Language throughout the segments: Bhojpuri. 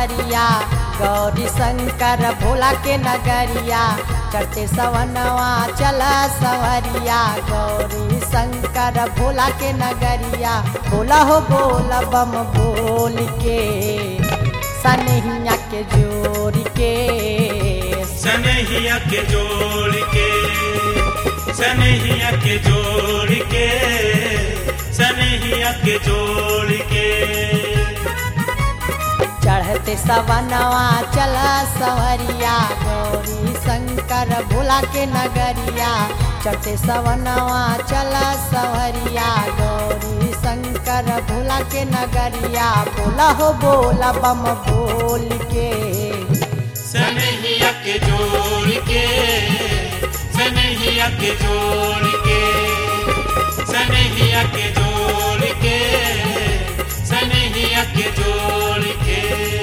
सवरिया गौरी शंकर भोला के नगरिया चढ़ते सवनवा चला सवरिया गौरी शंकर भोला के नगरिया बोला हो बोला बम बोल के सनहिया के जोड़ के सनहिया के जोड़ के सनहिया के जोड़ के सनहिया के जोड़ के चढ़ते सवनवा चला सवरिया गौरी शंकर भोला के नगरिया चढ़ते सवनवा चला सवरिया गौरी शंकर भोला के नगरिया बोला हो बोला बम बोल के सनहिया के जोड़ के सनहिया के जोड़ के सनहिया के जोड़ के सनहिया के जोड़ के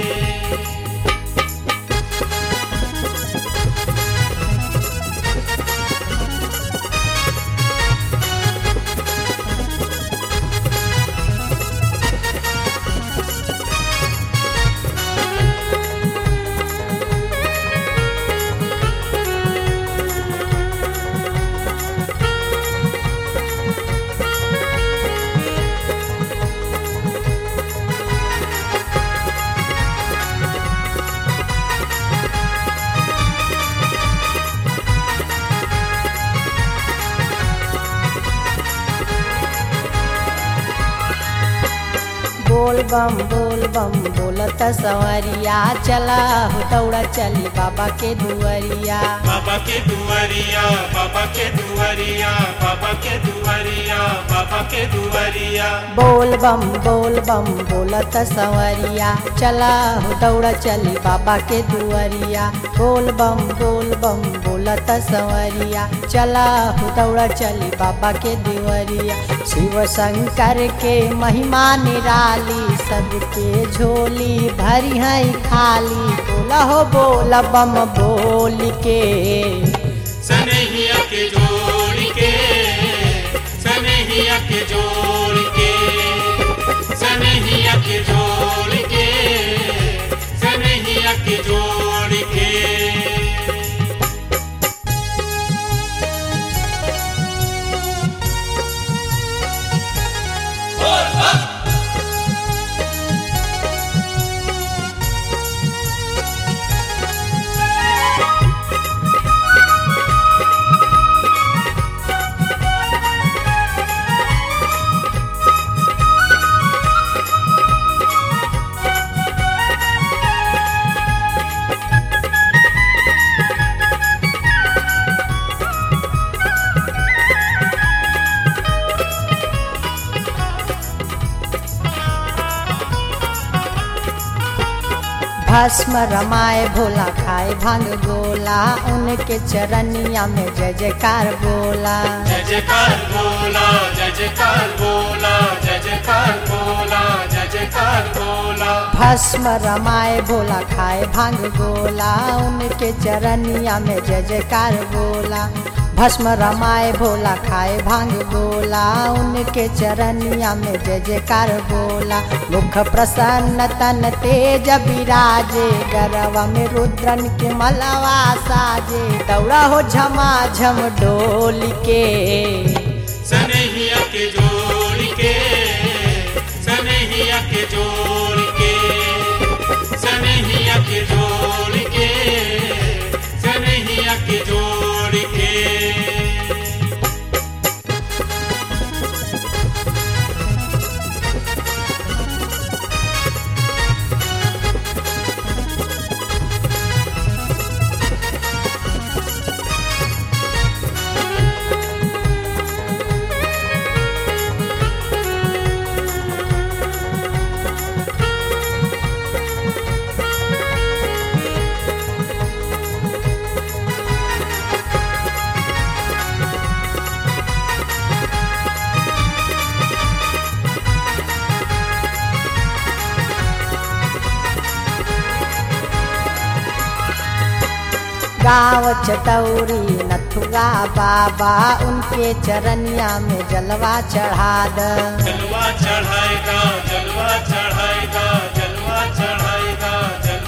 बोल बम बोल बम बोलत सवरिया चला हो दौड़ा चली बाबा के दुआरिया बाबा के दुआरिया बाबा के दुआरिया बाबा के दुआरिया बाबा के दुआरिया बोल बम बोल बम बोलत सवरिया चला हो दौड़ा चली बाबा के दुआरिया बोल बम बोल बम बोलत सवरिया चला हो दौड़ा चली बाबा के दुआरिया शिव शंकर के महिमा निराली सबके झोली भरी है खाली बोला हो बोला बम बोल के सनहिया के जोड़ के सनहिया के जोड़ के सनहिया के जोड़ के सनहिया के जोड़ के भस्म रमाए भोला खाए भांग गोला उनके चरनिया में जय जयकार बोला जय जयकार बोला जय जयकार बोला जय जयकार बोला जय जयकार बोला भस्म रमाए भोला खाए भांग गोला उनके चरनिया में जय जयकार बोला भस्म रमाए भोला खाए भांग गोला उनके चरनिया में जय जयकार बोला मुख प्रसन्न तन तेज विराजे गरवा में रुद्रन के मलवा साजे दौड़ा हो झमा झम डोल के सनहिया के जोड़ के सनहिया के जोड़ के सनहिया के जोड़ के सनहिया के जोड़ के गाँव चटौरी नथुआ बाबा उनके चरनिया में जलवा चढ़ा द जलवा चढ़ाएगा जलवा चढ़ाएगा जलवा चढ़ाएगा जलवा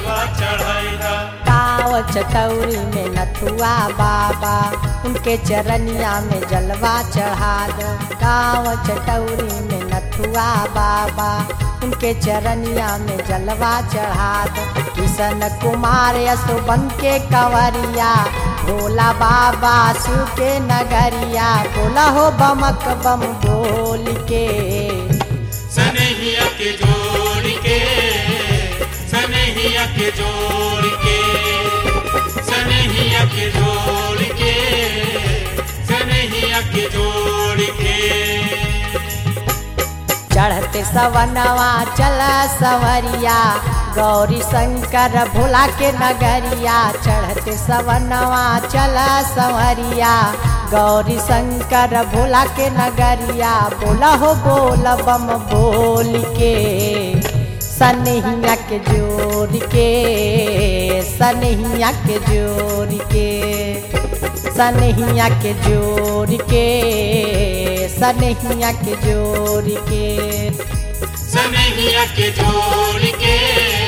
चटौरी में नथुआ बाबा उनके चरनिया में जलवा चढ़ा दो गाँव चटौरी में नथुआ बाबा उनके चरनिया में जलवा चढ़ा दो किशन कुमार यशोबन के कंवरिया भोला बाबा शिव के नगरिया बोला हो बमक बम बोल के सनहिया के जोड़ के सनहिया के जोड़ के सनहिया के जोड़ के सनहिया के जोड़ के चढ़ते सवनवा चल सवरिया गौरी शंकर भोला के नगरिया चढ़ते सवनवा चल सवरिया गौरी शंकर भोला के नगरिया बोला हो बोल बम बोल के सनहिया के जोड़ के सनहिया के जोड़ के सनहिया के जोड़ के सनहिया के जोड़ के सनहिया के जोड़ के